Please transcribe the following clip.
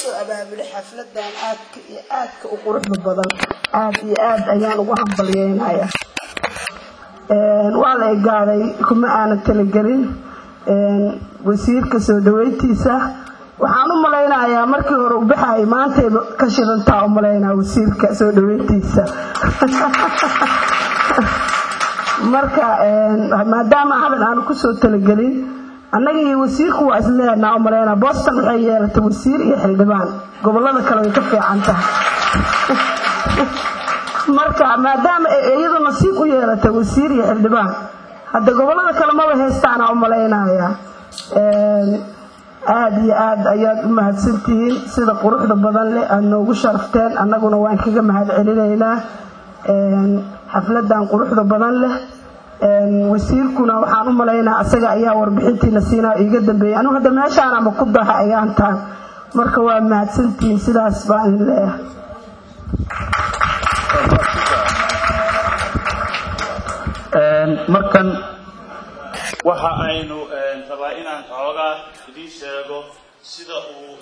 soo abaabulay xafladan aadka iyo aadka u quruxda badan aad iyo aad ayaan ugu hambalyeynaya waa la egaaday kuma aanan talagelin wasiirka soo dhaweyntiisa waxaan u malaynayaa markii hore u baxayay maantayba ka shidantaa u malaynaa wasiirka soo dhaweyntiisa marka maadaama hadal aanu kusoo talagelin annaga iyo wasiirku waa isleenaa u malaynaa boston waxay yeelatay wasiir iyo xildhibaan gobolada kale way ka fiican tahay marka maadaama iyadu nasiib u yeelatay wasiir iyo xildhibaan hadda gobolada kale maba haystaana u malaynaya aada iyo aad ayaad u mahadsantihiin sida quruxda badan leh aada noogu sharafteen annaguna waan kaga mahad celinaynaa xafladan quruxda badan leh wasiirkuna waxaan u malaynaa asaga ayaa warbixintiina siinaa iiga dambeeyay anugu hadda meeshaanama ku daha ayaantaan marka waa mahadsantihiin sidaas baan idin leeyahay markan waxa aynu rabaa inaan xoogaa idiin sheego sida uu